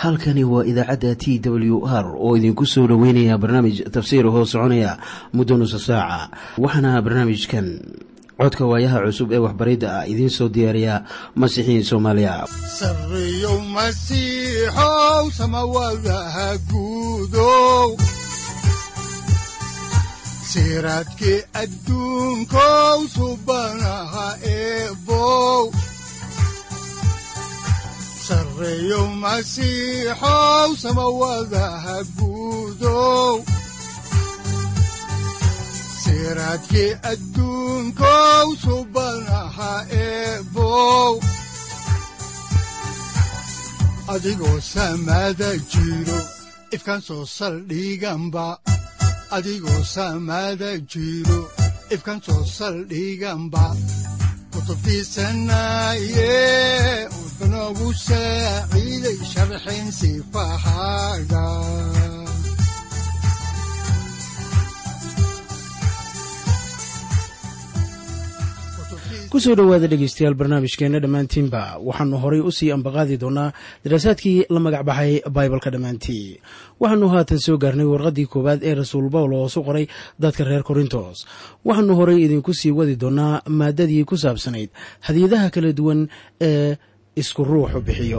halkani waa idaacadda t w r oo idinku soo dhoweynaya barnaamij tafsiir hoo soconaya muddo nusa saaca waxaana barnaamijkan codka waayaha cusub ee waxbaridda ah idiin soo diyaariya masiixiin soomaaliya sareyow masiixow samawadaha guudow siraadkii adduunkow subanaha eebow sareyow masiixow samawadaha guudow siraadkii adduunkow subanaha eebow adigoo samada jiro ifkaan soo saldhiganba adigoo samada jiro ifkaan soo saldhiganba kutubtiisanaye udanogu saaciiday sharxin sifahaaga kusoo dhowaada dhegeystayaal barnaamijkeenna dhammaantiinba waxaanu horay u sii ambaqaadi doonaa daraasaadkii la magac baxay baibalka dhammaantii waxaanu haatan soo gaarnay warqaddii koowaad ee rasuul bawlo oo su qoray dadka reer korintos waxaanu horay idinku sii wadi doonaa maadadii ku saabsanayd hadiyadaha kala duwan ee isku ruuxu bixiyo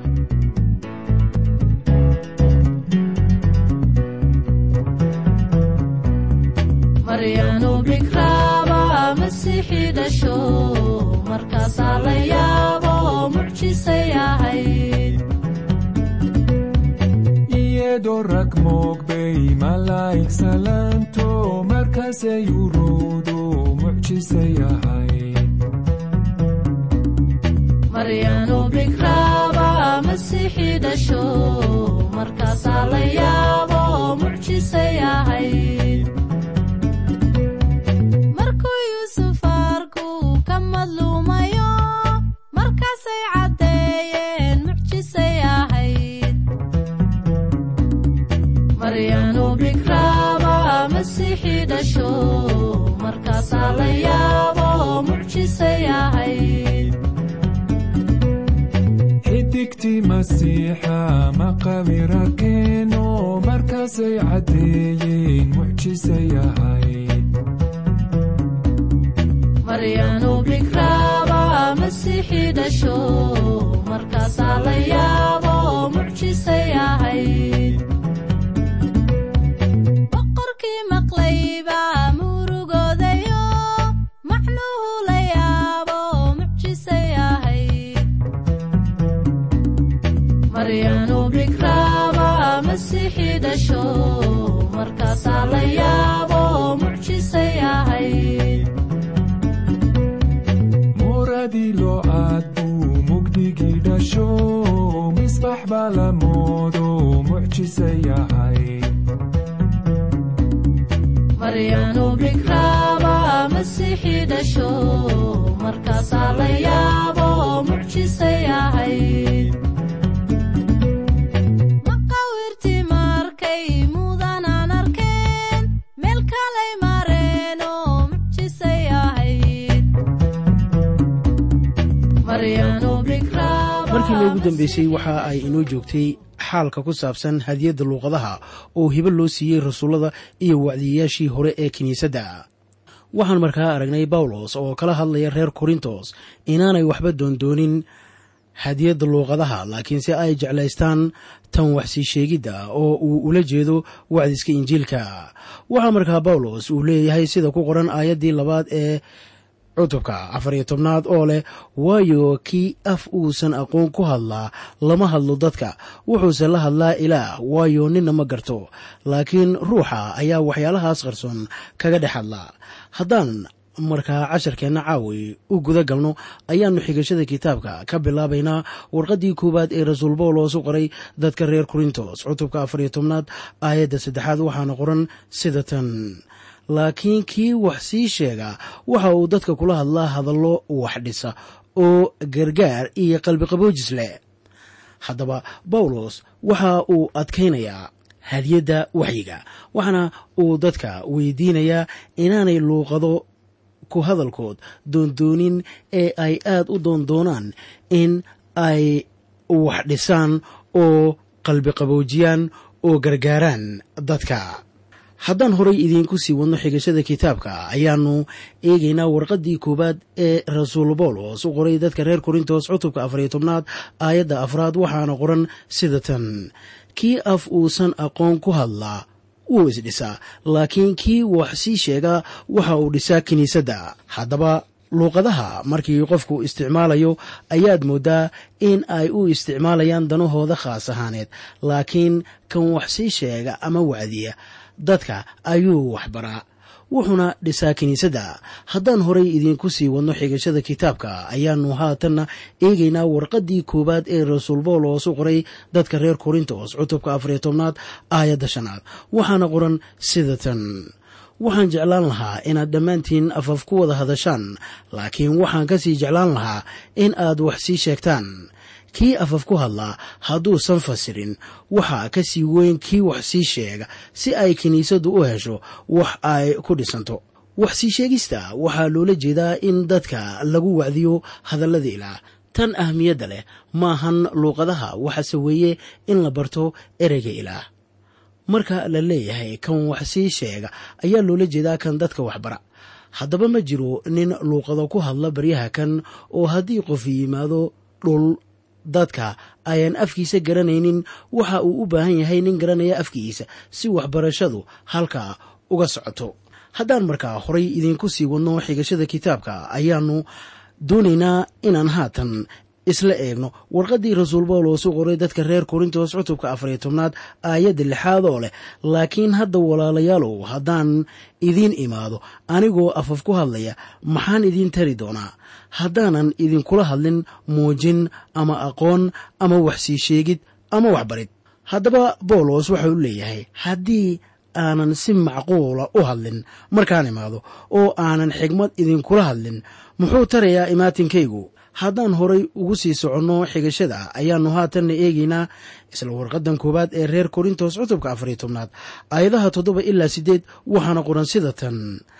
markaasaa la yaabo mucjisay ahayd iyadoo rag moogbay malaa'ig salaanto markaasay uruudu mucjisay ahayd maryaanu bikraaba masiixii dhasho markaasaa la yaabo mucjisay ahayd markaasay caddeeyeen mucjisay ahayd maryaanu bikraaba masiixii dhasho markaasaa la yaabo mucjisay ahayd xidigtii masiixa maqabira keeno markaasay caddeeyeen mucjisay ahayd maryaanu bikraaba masiixii dhasho markaasaa la yaabo mucjisay ahayd boqorkii maqlayba murugoodayo macnuhu la yaabo mucjisay ahayd maryaanu bikraaba masiixii dhasho markaasaa la yaabo mucjisay ahayd muradii loo aad buu mugdigii dhasho misbax baa la moodo mucjisay ahayd maryaanu bikraaba masiixii dhasho markaasaa la yaabo mucjisay ahayd maqawirtii markay mudanaan arkeen meel kalay mareenoo mucjisay ahayd markii noogu dambeysay waxa ay inoo joogtay xaalka ku saabsan hadiyadda luuqadaha oo hibo loo siiyey rasuullada iyo wacdiyayaashii hore ee kiniisadda waxaan markaa aragnay bawlos oo kala hadlaya reer korintos inaanay waxba doondoonin hadiyadda luuqadaha laakiinse ay jeclaystaan tan waxsii sheegidda oo uu ula jeedo wacdiska injiilka waxaa markaa bawlos uu leeyahay sida ku qoran aayaddii labaad ee cutubka afar iyo tobnaad oo leh waayo kii af uusan aqoon ku hadlaa lama hadlo dadka wuxuuse la hadlaa ilaah waayo ninna ma garto laakiin ruuxa ayaa waxyaalahaas qarsoon kaga dhex hadlaa haddaan markaa casharkeenna caawi u guda galno ayaannu xigashada kitaabka ka bilaabaynaa warqaddii koowaad ee rasuul bawlos u qoray dadka reer korintos cutubka afar iyo tobnaad aayadda saddexaad waxaana qoran sida tan laakiin kii wax sii sheega waxa uu dadka kula hadlaa hadallo wax dhisa oo gargaar iyo qalbiqaboojis leh haddaba bawlos waxa uu adkaynayaa hadiyadda waxyiga waxaana uu dadka weydiinayaa inaanay luuqado ku hadalkood doondoonin ee ay aad u doondoonaan in ay wax dhisaan oo qalbi qaboojiyaan oo gargaaraan dadka haddaan horay idiinku sii wadno xigashada kitaabka ayaannu eegaynaa warqaddii koowaad ee rasuul boolos u qoray dadka reer korintos cutubka afariyo tobnaad aayadda afraad waxaana qoran sida tan kii af uusan aqoon ku hadlaa wuu isdhisaa laakiin kii wax sii sheegaa waxa uu dhisaa kiniisadda haddaba luuqadaha markii qofku isticmaalayo ayaad mooddaa in ay u isticmaalayaan danahooda khaas ahaaneed laakiin kan wax sii sheega ama wacdiya dadka ayuu waxbaraa wuxuuna dhisaa kiniisadda haddaan horay idiinku sii wadno xigashada kitaabka ayaannu haatanna eegaynaa warqaddii koowaad ee rasuul boolos u qoray dadka reer korintos cutubka afariyo tobnaad aayadda shanaad waxaana qoran sida tan waxaan jeclaan lahaa inaad dhammaantiin afaf ku wada hadashaan laakiin waxaan ka sii jeclaan lahaa in aad wax sii sheegtaan kii afaf ku hadlaa hadduusan fasirin waxaa ka sii weyn kii wax sii sheega si ay kiniisaddu u hesho wax ay ku dhisanto wax sii sheegista waxaa loola jeedaa in dadka lagu wacdiyo hadallada ilaah tan ahmiyadda leh maahan luuqadaha waxaase weeye in la barto ereyga ilaah marka la leeyahay kan wax sii sheega ayaa loola jeedaa kan dadka waxbara haddaba ma jiro nin luuqado ku hadla baryaha kan oo haddii qof yimaado dhul dadka ayaan afkiisa garanaynin waxa uu u baahan yahay nin garanaya afkiisa si waxbarashadu halkaa uga socoto haddaan markaa horay idiinku sii wadno xigashada kitaabka ayaannu doonaynaa inaan haatan isla eegno warqaddii rasuul boolos u qoray dadka reer korintos cutubka afariyo tobnaad aayadda lixaad oo leh laakiin hadda walaalayaalow haddaan idiin imaado anigoo afaf ku hadlaya maxaan idiin tari doonaa haddaanan idinkula hadlin muujin ama aqoon ama wax sii sheegid ama waxbarid haddaba boolos waxa u leeyahay haddii aanan si macquula u hadlin markaan imaado oo aanan xigmad idinkula hadlin muxuu tarayaa imaatinkaygu haddaan horay ugu sii soconno xigashada ayaannu haatanna eegaynaa isla warqadan koowaad ee reer korintos cutubka afariyo tobnaad aayadaha toddoba ilaa siddeed waxaana qoran sida tan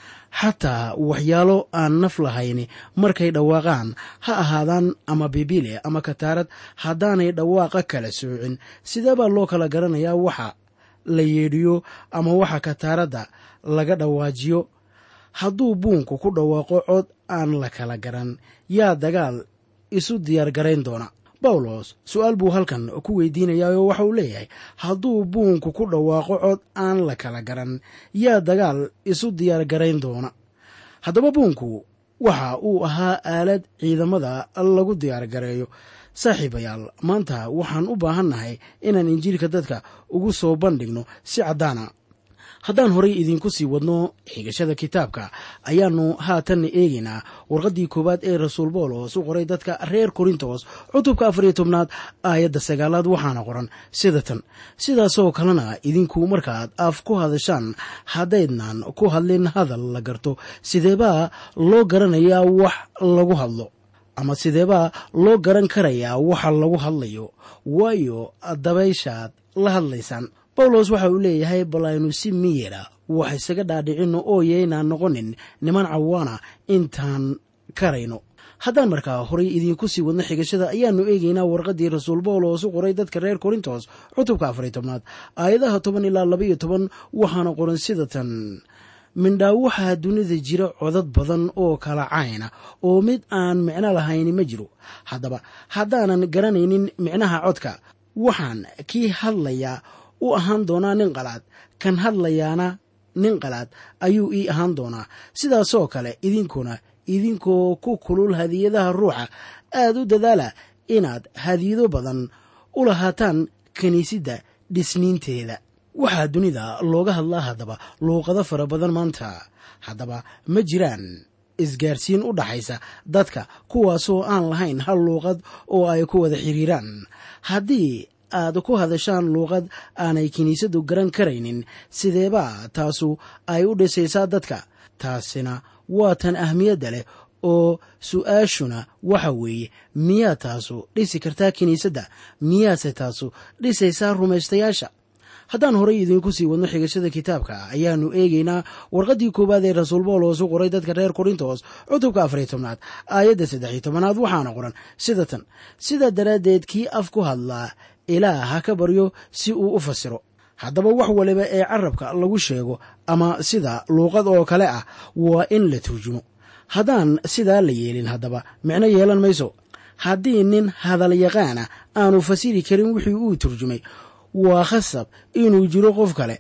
xataa waxyaalo aan naf lahayni markay dhawaaqaan ha ahaadaan ama bibile ama kataarad haddaanay dhawaaqa kala soocin sidee baa loo kala garanayaa waxa la yeedhiyo ama waxa kataaradda laga dhawaajiyo hadduu buunku ku dhawaaqo cod aan la kala garan yaa dagaal isu diyaar garayn doona bawlos su-aal buu halkan ku weydiinayaa oo waxa uu leeyahay hadduu buunku ku dhawaaqo cod aan la kala garan yaa dagaal isu diyaar garayn doona haddaba buunku waxa uu ahaa aalad ciidamada lagu diyaar gareeyo saaxiibayaal maanta waxaan u baahannahay inaan injiilka dadka ugu soo bandhigno si caddaana haddaan horay idiinku sii wadno xigashada kitaabka ayaannu haatanna eegaynaa warqaddii koowaad ee rasuul boolos u qoray dadka reer korintos cutubka afariyo tobnaad aayadda sagaalaad waxaana qoran sida tan sidaasoo kalena idinku markaad af ku hadashaan haddaydnan ku hadlin hadal la garto sideebaa loo garanayaa wax lagu hadlo ama sideebaa loo garan karayaa waxa lagu hadlayo waayo dabayshaad la hadlaysaan bawlos waxa uu leeyahay bal aynu si miyera wax isaga dhaadhicinno oo yaynaan noqonin niman cawaana intaan karayno haddaan markaa horay idiinku sii wadno xigashada ayaannu eegaynaa warqaddii rasuul bawlos u qoray dadka reer korintos cutubka afariy tobnaad aayadaha toban ilaa labaiyo toban waxaana qoran sida tan mindhaa waxaa dunida jira codad badan oo kala cayna oo mid aan micno lahayni ma jiro haddaba haddaanan garanaynin micnaha codka waxaan kii hadlayaa u ahaan doonaa nin qalaad kan hadlayaana nin qalaad ayuu ii ahaan doonaa sidaasoo kale idinkuna idinkoo ku kulul hadiyadaha ruuxa aad u dadaala inaad hadiyado badan u lahaataan kiniisidda dhisniinteeda waxaa dunida looga hadlaa haddaba luuqado fara badan maanta haddaba ma jiraan isgaarsiin u dhaxaysa dadka kuwaasoo aan lahayn hal luuqad oo ay ku wada xiriiraan haddii aad ku hadashaan luuqad aanay kiniisaddu garan karaynin sideebaa taasu ay u dhisaysaa dadka taasina waa tan ahmiyadda leh oo su-aashuna waxa weeye miyaa taasu dhisi kartaa kiniisadda miyaase taasu dhisaysaa rumaystayaasha haddaan horay idiinku sii wadno xigashada kitaabka ayaannu eegaynaa warqaddii koowaad ee rasuul bawlos u qoray dadka reer korintos cutubka afariy tobnaad aayadda saddexiy tobanaad waxaana qoran sida tan sidaa daraaddeed kii af ku hadlaa ilaah ha ka baryo si uu u fasiro haddaba wax waliba ee carabka lagu sheego ama sida luuqad oo kale ah waa in la turjumo haddaan sidaa la yeelin haddaba micno yeelan mayso haddii nin hadal yaqaana aanu fasiri karin wixii uu turjumay waa khasab inuu jiro qof kale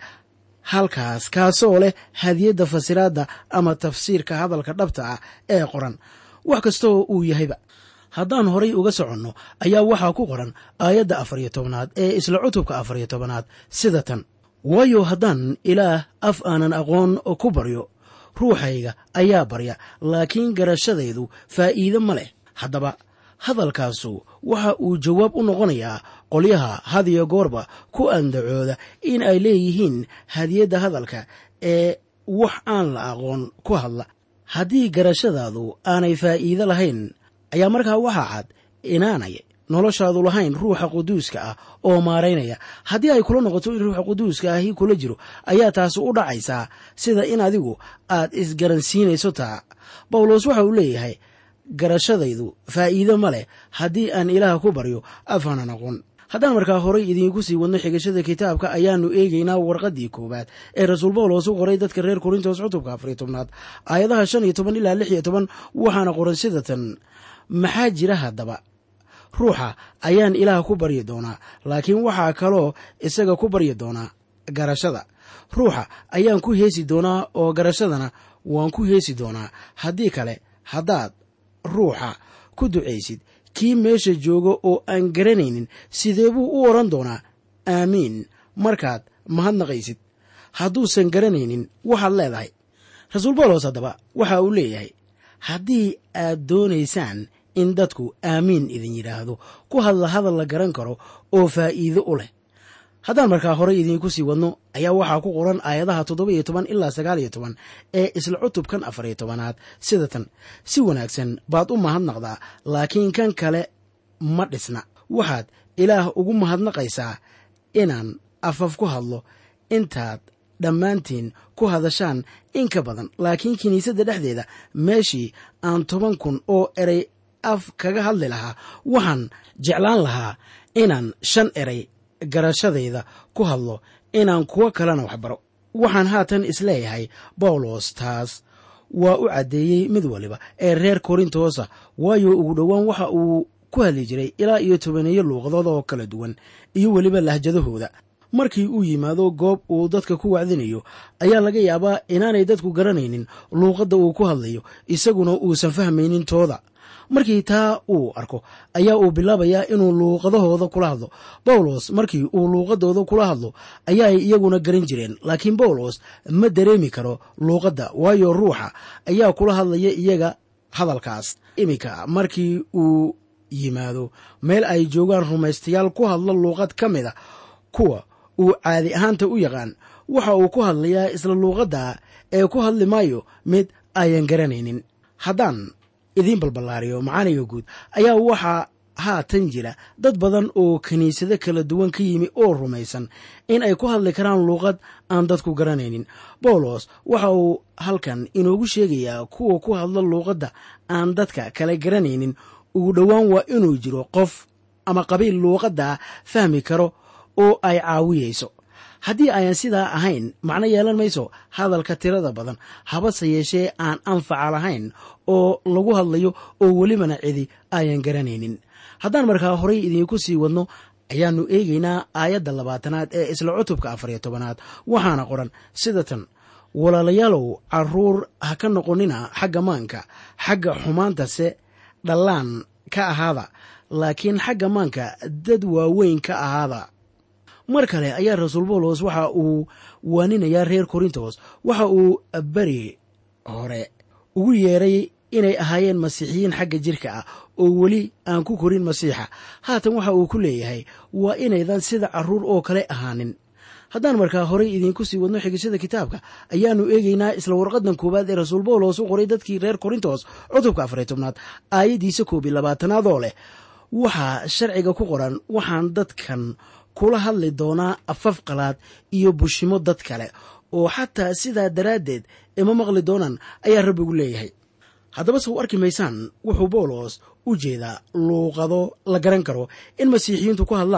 halkaas kaasoo leh hadiyadda fasiraadda ama tafsiirka hadalka dhabta ah ee qoran wax kastoo uu yahayba haddaan horay uga soconno ayaa waxaa ku qoran aayadda afariyo tobanaad ee isla cutubka afariyo tobanaad sida tan waayo haddaan ilaah af aanan aqoon ku baryo ruuxayga ayaa barya laakiin garashadaydu faa'iide ma leh haddaba hadalkaasu waxa uu jawaab u noqonayaa qolyaha hadiyo goorba ku andacooda in ay leeyihiin hadiyadda hadalka ee wax aan la aqoon ku hadla haddii garashadaadu aanay faa'iide lahayn ayaa markaa waxaa cad inaanay noloshaadu lahayn ruuxa quduuska ah oo maaraynaya haddii ay kula noqoto in ruuxa quduuska ahi kula jiro ayaa taasi u dhacaysaa sida in adigu aad isgaransiinayso taa bawlos waxa uu leeyahay garashadaydu faa'iide ma leh haddii aan ilaah ku baryo afaanan aqoon haddaan markaa horay idiinku sii wadno xigashada kitaabka ayaanu eegaynaa warqaddii koowaad ee rasuul bawlos u qoray dadka reer korintos cutubka afariyo tobnaad aayadaha shan iyo toban ilaa lix iyo toban waxaana qoran sida tan maxaa jira haddaba ruuxa ayaan ilaah ku baryi doonaa laakiin waxaa kaloo isaga ku baryi doonaa garashada ruuxa ayaan ku heesi doonaa oo garashadana waan ku heesi doonaa haddii kale haddaad ruuxa ku ducaysid kii meesha jooga oo aan garanaynin sidee buu u odhan doonaa aamiin markaad mahadnaqaysid hadduusan garanaynin waxaad leedahay rasuul bawlos haddaba waxa uu leeyahay haddii aad doonaysaan in dadku aamiin idin yidhaahdo ku hadla hadal la garan karo oo faa'iido u leh haddaan markaa horey idiinku sii wadno ayaa waxaa ku qoran aayadaha toddoba iyo toban ilaa sagaal iyo toban ee isla cutubkan afariyo tobanaad sida tan si wanaagsan baad u mahadnaqdaa laakiin kan kale ma dhisna waxaad ilaah ugu mahadnaqaysaa inaan afaf ku hadlo intaad dhammaantiin ku hadashaan in ka badan laakiin kiniisadda dhexdeeda meeshii aan toban kun oo erey af kaga hadli lahaa waxaan jeclaan lahaa inaan shan erey garashadayda ku hadlo inaan kuwo kalena waxbaro waxaan haatan isleeyahay bawlos taas waa u caddeeyey mid waliba ee reer korintoosa waayo ugu dhowaan waxa uu ku hadli jiray ilaa iyo tobaneeyo luuqadood oo kala duwan iyo weliba lahjadahooda markii uu yimaado goob uu dadka ku wacdinayo ayaa laga yaabaa inaanay dadku garanaynin luuqadda uu ku hadlayo isaguna uusan fahmaynin tooda markii taa uu arko ayaa uu bilaabayaa inuu luuqadahooda kula hadlo bawlos markii uu luuqadooda kula hadlo ayaay iyaguna garan jireen laakiin bawlos ma dareemi karo luuqadda waayo ruuxa ayaa kula hadlaya iyaga hadalkaas iminka markii uu yimaado meel ay joogaan rumaystayaal ku hadlo luuqad ka mida kuwa uu caadi ahaanta u yaqaan waxa uu ku hadlayaa isla luuqadda ee ku hadli maayo mid ayan garanaynin haddaan idiin balballaariyo macaaniga guud ayaa waxaa haatan jira dad badan oo kiniisado kala duwan ka yimi oo rumaysan in ay ku hadli karaan luuqad aan dadku garanaynin bawlos waxa uu halkan inoogu sheegayaa kuwa ku hadla luuqadda aan dadka kale garanaynin ugu dhowaan waa inuu jiro qof ama qabiil luuqadda fahmi karo oo ay caawiyayso haddii ayan sidaa ahayn macno yeelan mayso hadalka tirada badan habase yeeshee aan anfaca lahayn oo lagu hadlayo oo welibana cidi ayan garanaynin haddaan markaa horay idiinku sii wadno ayaannu eegaynaa aayadda labaatanaad ee isla cutubka afariyo tobanaad waxaana qoran sida tan walaalayaalow caruur ha ka noqonina xagga maanka xagga xumaantase dhallaan ka ahaada laakiin xagga maanka dad waaweyn ka ahaada mar kale ayaa rasuul bawlos waxa uu waaninayaa reer korintos waxa uu beri hore ugu yeeray inay ahaayeen masiixiyiin xagga jirka ah oo weli aan ku korin masiixa haatan waxa uu ku leeyahay waa inaydan sida carruur oo kale ahaanin haddaan markaa horey idiinku sii wadno xigashada kitaabka ayaannu eegaynaa isla warqadan koowaad ee rasuul bawlos u qoray dadkii reer korintos cutubka afariy tobnaad aayaddiisa koob iyo labaatanaad oo leh waxaa sharciga ku qoran waxaan dadkan kula hadli doonaa afaf qalaad iyo bushimo dad kale oo xataa sidaa daraaddeed ima maqli doonaan ayaa rabbigu leeyahay haddaba se u arki maysaan wuxuu bawlos u jeedaa luuqado la garan karo in masiixiyiintu ku hadlaan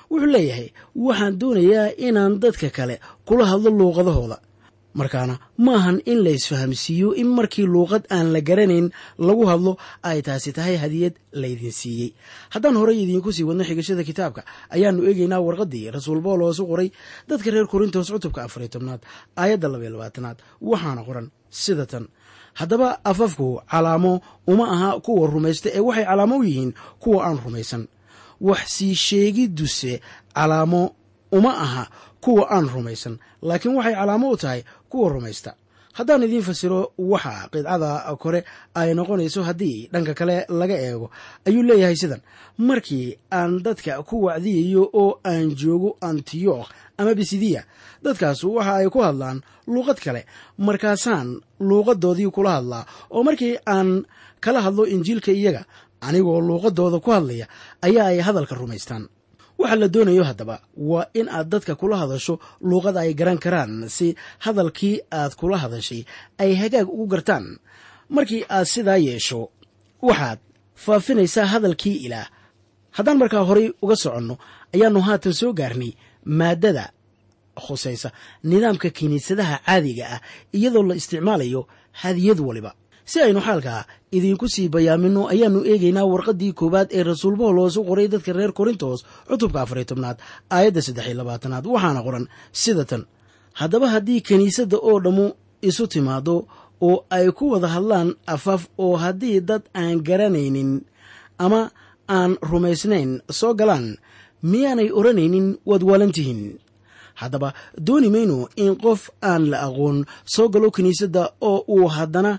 wuxuu leeyahay waxaan doonayaa inaan dadka kale kula hadlo luuqadahooda markaana maahan in la isfahamsiiyo in markii luuqad aan la garanayn lagu hadlo ay taasi tahay hadiyad laydin siiyey haddaan horey idiinku sii wadno xigashada kitaabka ayaannu eegaynaa warqaddii rasuul boolos u qoray dadka reer korintos cutubka afariy tobnaad aayadda labaiy labaatanaad waxaana qoran sida tan haddaba afafku calaamo uma aha kuwa rumaysta ee waxay calaamo u yihiin kuwa aan rumaysan wax sii sheegidduse calaamo uma aha kuwa aan rumaysan laakiin waxay calaamo u tahay kuwa rumaysta haddaan idiin fasiro waxa qidcada kore ay noqonayso haddii dhanka kale laga eego ayuu leeyahay sidan markii aan dadka ku wacdiyayo oo aan joogo antiyokh ama bisidiya dadkaasu waxa ay ku hadlaan luuqad kale markaasaan luuqadoodii kula hadlaa oo markii aan kala hadlo injiilka iyaga anigoo luuqadooda ku hadlaya ayaa ay hadalka rumaystaan waxa la doonayo haddaba waa in aad dadka kula hadasho luuqada ay garan karaan si hadalkii aad kula hadashay ay hagaag ugu gartaan markii aad sidaa yeesho waxaad faafinaysaa hadalkii ilaah haddaan markaa horay uga soconno ayaannu haatan soo gaarnay maaddada khusaysa nidaamka kiniisadaha caadiga ah iyadoo la isticmaalayo hadiyad waliba si aynu xaalkaa idiinku sii bayaamino ayaannu eegaynaa warqaddii koowaad ee rasuul boolos u qoray dadka reer korintos cutubka afariy tobnaad aayadda saddex iyo labaatanaad waxaana qoran sida tan haddaba haddii kiniisadda oo dhammu isu timaado oo ay ku wada hadlaan afaf oo haddii dad aan garanaynin ama aan rumaysnayn soo galaan miyaanay odhanaynin waad waalantihiin haddaba dooni mayno in qof aan la aqoon soo galo kiniisadda oo uu haddana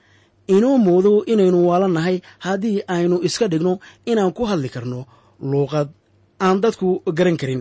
inoo moodo inaynu waalannahay haddii aynu iska dhigno inaan ku hadli karno luuqad aan dadku garan karin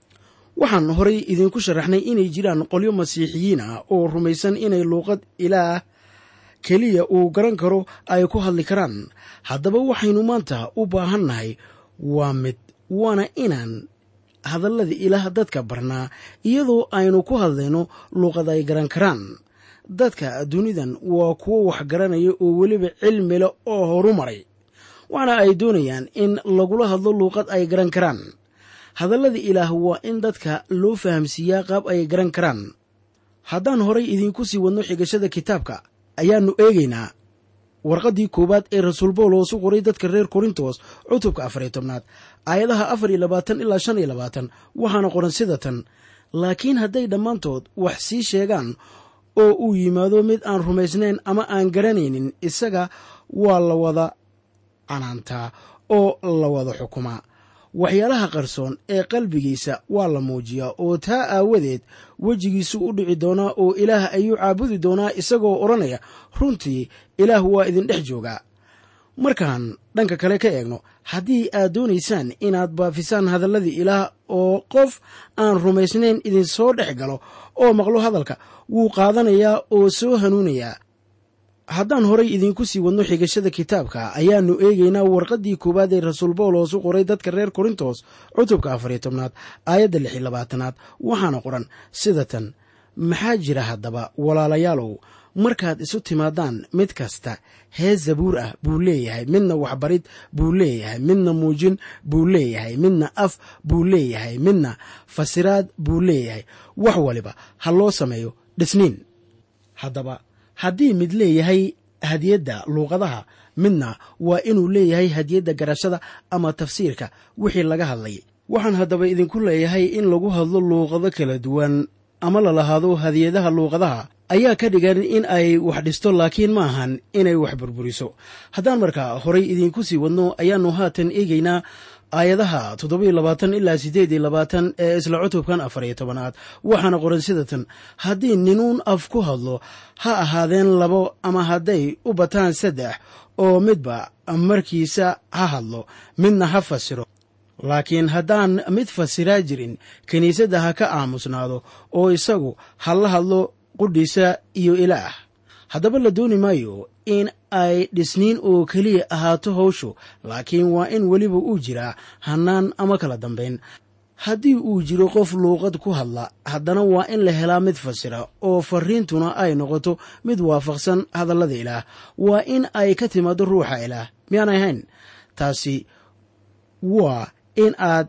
waxaan horay idinku sharaxnay inay jiraan qolyo masiixiyiin ah oo rumaysan inay luuqad ilaah keliya uu garan karo ay ku hadli karaan haddaba waxaynu maanta u baahannahay waa mid waana inaan hadallada ilaah dadka barnaa iyadoo aynu ku hadlayno luuqad ay garan karaan dadka dunidan waa kuwo wax garanaya oo weliba cilmi leh oo horu maray waxaana ay doonayaan in lagula hadlo luuqad ay garan karaan hadallada ilaah waa in dadka loo fahamsiiyaa qaab ay garan karaan haddaan horay idiinku sii wadno xigashada kitaabka ayaannu eegaynaa warqaddii koowaad ee rasuul boolos u qoray dadka reer korintos cutubka afariy tobnaad aayadaha afar iyo labaatan ilaa shan iyo labaatan waxaana qoran sida tan laakiin hadday dhammaantood wax sii sheegaan oo uu yimaado mid aan rumaysnayn ama aan garanaynin isaga waa la wada canaantaa oo la wada xukumaa waxyaalaha qarsoon ee qalbigiisa waa la muujiyaa oo taa aawadeed wejigiisu u dhici doonaa oo ilaah ayuu caabudi doonaa isagoo odhanaya runtii ilaah waa idin dhex joogaa markaan dhanka kale ka eegno haddii aad doonaysaan inaad baafisaan hadalladii ilaah oo qof aan rumaysnayn idinsoo dhex galo oo maqlo hadalka wuu qaadanayaa oo soo hanuunayaa haddaan horay idiinku sii wadno xigashada kitaabka ayaannu eegaynaa warqaddii koowaad ee rasuul boolos u qoray dadka reer korintos cutubka afariy tobnaad aayadda lix iyo labaatanaad waxaana qoran sida tan maxaa jira haddaba walaalayaalow markaad isu timaadaan mid kasta hees zabuur ah buu leeyahay midna waxbarid buu leeyahay midna muujin buu leeyahay midna af buu leeyahay midna fasiraad buu leeyahay wax waliba ha loo sameeyo dhisniin haddaba haddii mid leeyahay hadiyadda luuqadaha midna waa inuu leeyahay hadiyadda garashada ama tafsiirka wixii laga hadlay waxaan haddaba idinku leeyahay in lagu hadlo luuqado kala duwan ama la lahaado hadiyadaha luuqadaha ayaa ka dhigan in ay wax dhisto laakiin ma ahan inay wax burburiso haddaan markaa horay idiinku sii wadno ayaannu haatan eegaynaa aayadaha toddobiyo labaatan ilaa siddeed iyo labaatan ee isla cutubkan afar iyo tobanaad waxaana qoran sidatan haddii ninuun af ku hadlo ha ahaadeen labo ama hadday u bataan saddex oo midba markiisa ha hadlo midna ha fasiro laakiin haddaan mid fasiraa jirin kiniisadda ha ka aamusnaado oo isagu ha la hadlo qudhiisa iyo ilaah haddaba la dooni maayo in ay dhisniin oo keliya ahaato hawshu laakiin waa in weliba uu jiraa hannaan ama kala dambayn haddii uu jiro qof luuqad ku hadla haddana waa in la helaa mid fasira oo fariintuna ay noqoto mid waafaqsan hadallada ilaah waa in ay ka timaado ruuxa ilaah miyaanay ahayn taasi waa in aad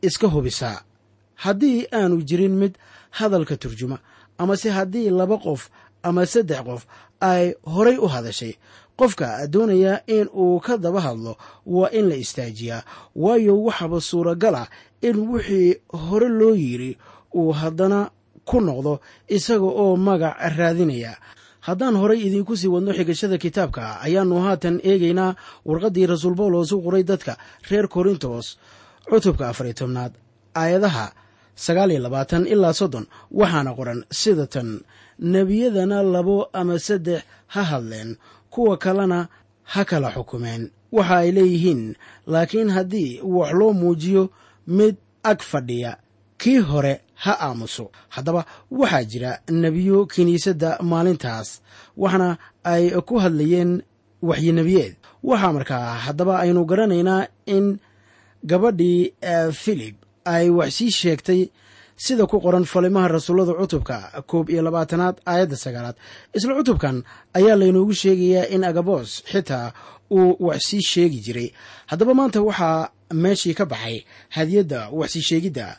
iska hubisaa haddii aanu jirin mid hadalka turjuma amase haddii laba qof ama saddex qof ay horay u hadashay qofka doonaya in uu ka daba hadlo waa in la istaajiyaa waayo waxaaba suuragal ah in wixii hore loo yidri uu haddana ku noqdo isaga oo magac raadinaya haddaan horay idiinku sii wadno xigashada kitaabka ayaannu haatan eegaynaa warqaddii rasuul bawlos u qoray dadka reer korintos cutubka afariy tobnaad aayadaha sagaal iyo labaatan ilaa soddon waxaana qoran sida tan nebiyadana labo ama saddex ha hadleen kuwa kalena ha kala xukumeen waxa ay leeyihiin laakiin haddii wax loo muujiyo mid ag fadhiya kii hore ha aamuso haddaba waxaa jira nebiyo kiniisadda maalintaas waxna ay ku hadlayeen waxyinebiyeed waxaa markaa haddaba aynu garanaynaa in gabadhii filib ay wax sii sheegtay sida ku qoran falimaha rasuullada cutubka koob iyo labaatanaad aayadda sagaalaad isla cutubkan ayaa laynoogu sheegayaa in agabos xitaa uu wax sii sheegi jiray haddaba maanta waxaa meeshii ka baxay hadiyadda wax sii sheegidda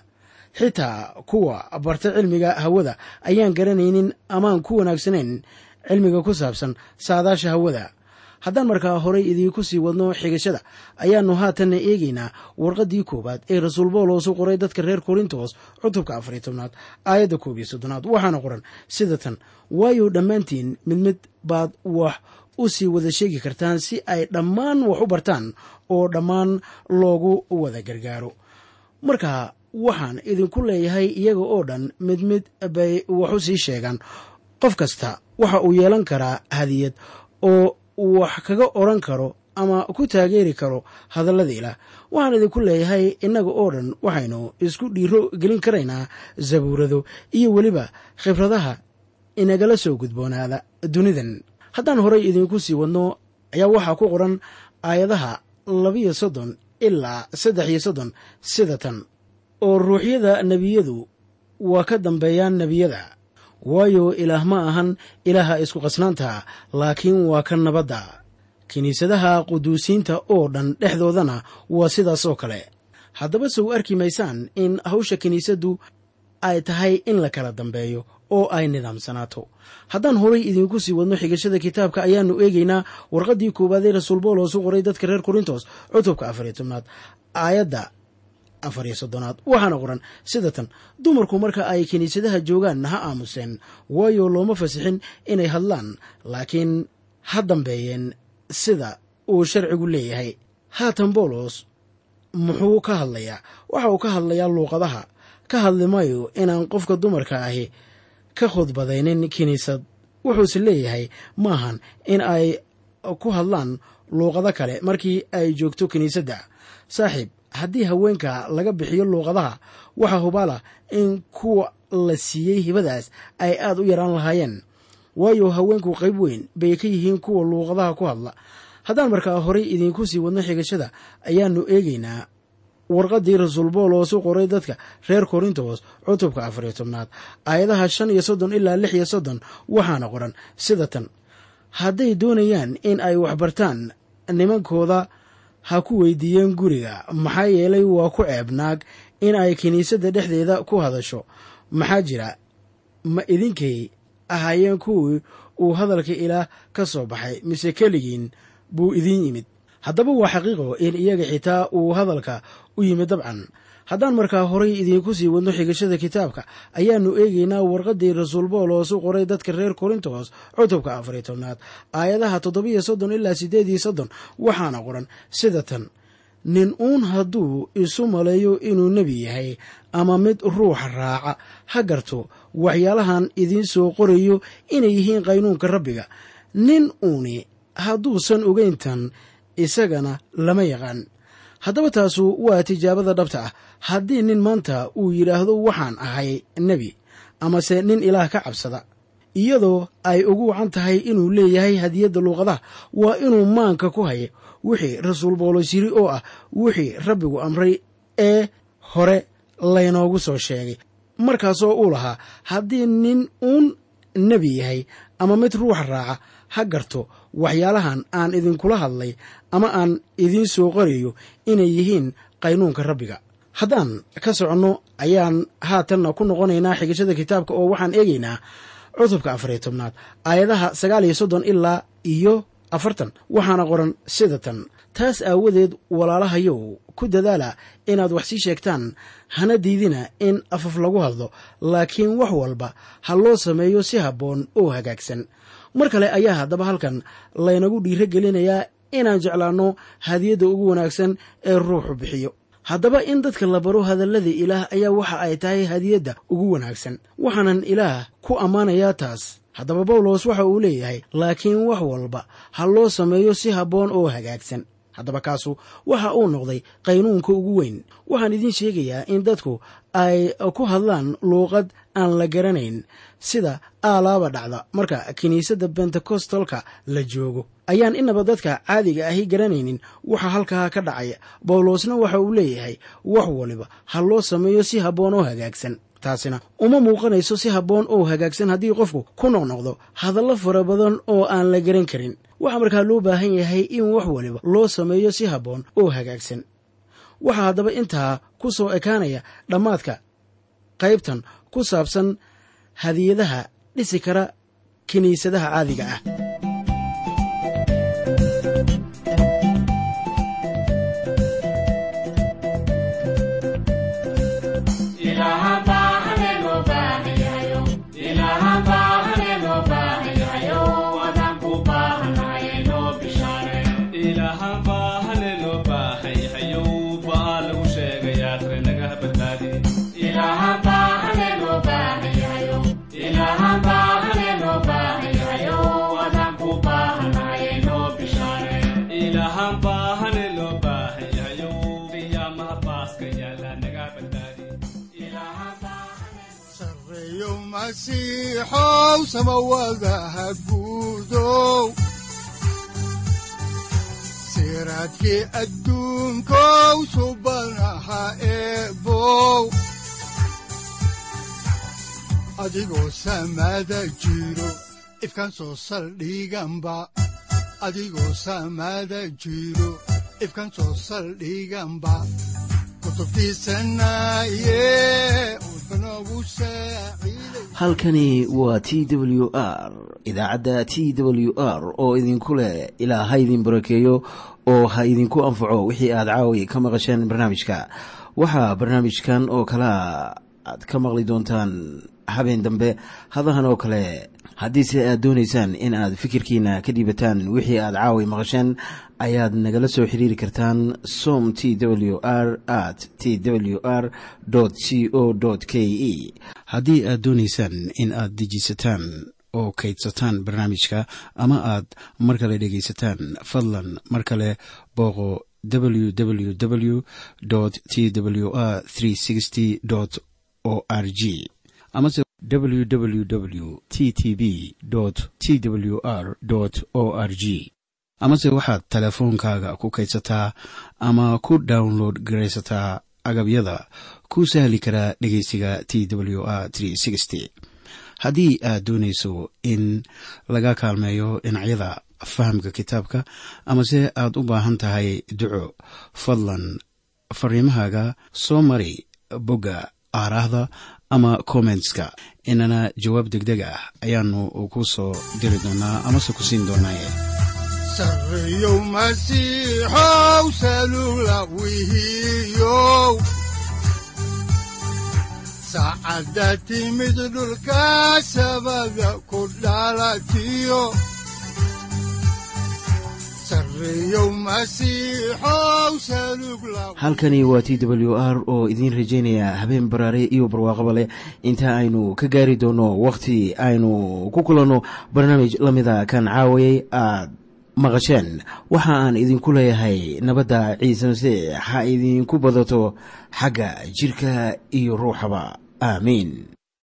xitaa kuwa barta cilmiga hawada ayaan garanaynin amaan ku wanaagsanayn cilmiga ku saabsan saadaasha hawada haddaan markaa horay idiinku sii wadno xigashada ayaannu haatanna eegaynaa warqaddii koowaad ee rasuul bawlos u qoray dadka reer korintos cutubka afariy tobnaad aayadda koob iyo soddonaad waxaana qoran sida tan waayo dhammaantiin mid mid baad wax u sii wada sheegi kartaan si ay dhammaan wax u bartaan oo dhammaan loogu wada gargaaro marka waxaan idinku leeyahay iyaga oo dhan mid mid bay wax u sii sheegaan qof kasta waxa uu yeelan karaa hadiyad oo wax kaga odran karo ama ku taageeri karo hadallada ilaah waxaan idinku leeyahay innaga oo dhan waxaynu isku dhiiro gelin karaynaa zabuurado iyo weliba khibradaha inagala soo gudboonaada dunidan haddaan horay idinku sii wadno ayaa waxaa ku qoran aayadaha labiyo soddon ilaa saddex iyo soddon sida tan oo ruuxyada nebiyadu waa ka dambeeyaan nebiyada waayo ilaah ma ahan ilaaha isku qasnaanta laakiin waa ka nabadda kiniisadaha quduusiinta oo dhan dhexdoodana waa sidaas oo kale haddaba sow arki maysaan in hawsha kiniisaddu ay tahay in la kala dambeeyo oo ay nidaamsanaato haddaan horay idinku sii wadno xigashada kitaabka ayaannu eegaynaa warqaddii koowaad ee rasuul bawlos u qoray dadka reer korintos cutubka afariyo tobnaad aayadda afariyo soddonaad waxaana qoran sida tan dumarku marka ay kiniisadaha joogaan ha aamuseen waayo looma fasixin inay hadlaan laakiin ha dambeeyeen sida uu sharcigu leeyahay haatan bawlos muxuu ka hadlayaa waxa uu ka hadlayaa luuqadaha ka hadli maayo inaan qofka dumarka ahi ka khudbadaynin kiniisad wuxuuse leeyahay maahan in ay ku hadlaan luuqado kale markii ay joogto kiniisadda saaxiib haddii haweenka laga bixiyo luuqadaha waxaa hubaalah in kuwa la siiyey hibadaas ay aad u yaraan lahaayeen waayo haweenku qayb weyn bay ka yihiin kuwa luuqadaha ku hadla haddaan markaa horay idiinku sii wadno xigashada ayaannu eegaynaa warqaddii rasuul bawlos u qoray dadka reer korintos cutubka afariyo tobnaad aayadaha shan iyo soddon ilaa lix iyo soddon waxaana qoran sida tan hadday doonayaan in ay waxbartaan nimankooda ha ku weydiiyeen guriga maxaa yeelay waa ku ceeb naag in ay kiniisadda dhexdeeda ku hadasho maxaa jira ma idinkay ahaayeen kuwii uu hadalka ilaah ka soo baxay mise keligiin buu idiin yimid haddaba waa xaqiiqo in iyaga xitaa uu hadalka u yimid dabcan haddaan markaa horay idiinku sii wadno xigashada kitaabka ayaannu eegaynaa warqaddii rasuul bawlos u qoray dadka reer korintos cutubka afariyo tobnaad aayadaha toddobiyo soddon ilaa siddeed iyo soddon waxaana qoran sida tan nin uun hadduu isu maleeyo inuu nebi yahay ama mid ruuxa raaca ha garto waxyaalahan idiin soo qorayo inay yihiin qaynuunka rabbiga nin uuni hadduusan ogeyntan isagana lama yaqaan haddaba taasu waa tijaabada dhabta ah haddii nin maanta uu yidhaahdo waxaan ahay nebi amase nin ilaah ka cabsada iyadoo ay ugu wacan tahay inuu leeyahay hadiyadda luuqadaha waa inuu maanka ku hayo wixii rasuul bawlos yiri oo ah wixii rabbigu amray ee hore laynoogu soo sheegay markaasoo uu lahaa haddii nin uun nebi yahay ama mid ruuxa raaca ha garto waxyaalahan aan idinkula hadlay ama aan idiin soo qorayo inay yihiin qaynuunka rabbiga haddaan ka soconno ayaan haatanna ku noqonaynaa xigashada kitaabka oo waxaan eegaynaa cutubka afariyo tobnaad aayadaha sagaal iyo soddon ilaa iyo afartan waxaana qoran sida tan taas aawadeed walaalahayow ku dadaala inaad wax sii sheegtaan hana diidina in afaf lagu hadlo laakiin wax walba ha loo sameeyo si habboon oo hagaagsan mar kale ayaa haddaba halkan laynagu dhiiro gelinayaa inaan jeclaanno hadiyadda ugu wanaagsan ee ruuxu bixiyo haddaba in dadka la baro hadallada ilaah ayaa waxa ay tahay hadiyadda ugu wanaagsan waxaanan ilaah ku ammaanayaa taas haddaba bawlos waxa uu leeyahay laakiin wax walba ha loo sameeyo si habboon oo hagaagsan haddaba kaasu waxa uu noqday qaynuunka ugu weyn waxaan idiin sheegayaa in dadku ay ku hadlaan luuqad aan la garanayn sida aalaaba dhacda marka kiniisadda bentekostalka la joogo ayaan inaba dadka caadiga ahi garanaynin waxa halkaa ka dhacaya bawlosna waxa uu leeyahay wax waliba ha loo sameeyo si habboon oo hagaagsan taasina uma muuqanayso si habboon oo hagaagsan haddii qofku ku noqnoqdo hadallo fara badan oo aan la garan karin waxaa markaa loo baahan yahay in wax waliba loo sameeyo si habboon oo hagaagsan waxaa haddaba intaa ku soo ekaanaya dhammaadka qaybtan ku saabsan hadiyadaha dhisi kara kiniisadaha caadiga ah sareeyo masiixow samawadaha guudow siraadkii adduunkow subanaha eebow adigoo samada jiro ifkan soo saldhiganba adigoo samada jiro ifkan soo saldhiganba halkani waa t w r idaacadda t w r oo idinku leh ilaa ha idin barakeeyo oo ha idinku anfaco wixii aad caawi ka maqasheen barnaamijka waxaa barnaamijkan oo kalea aad ka maqli doontaan habeen dambe hadahan oo kale haddiise aad doonaysaan in aad fikirkiina ka dhiibataan wixii aad caawi maqasheen ayaad nagala soo xiriiri kartaan som t w r at t w r c o k e haddii aad doonaysaan in aad dejiisataan oo kaydsataan barnaamijka ama aad mar kale dhegaysataan fadlan mar kale booqo www t w r o r g amase www t t b t w r o r g amase waxaad teleefoonkaaga ku kaydsataa ama ku download garaysataa agabyada ku sahli karaa dhegeysiga t w r haddii aad doonayso in laga kaalmeeyo dhinacyada fahamka kitaabka amase aad u baahan tahay duco fadlan fariimahaaga soo mari bogga aaraahda ama kommentska inana jawaab degdeg ah ayaanu ku soo diri doonaa amase ku siin doonaaye sareeyow masiixow salula wihiyow saacadda timid dhulka sabada ku dhalatiyo halkani waa t w r oo idiin rajaynaya habeen baraare iyo barwaaqaba leh inta aynu ka gaari doono wakhti aynu ku kulanno barnaamij la mida kan caawayay aad maqasheen waxa aan idinku leeyahay nabadda ciise masiix ha idinku badato xagga jidhka iyo ruuxaba aamiin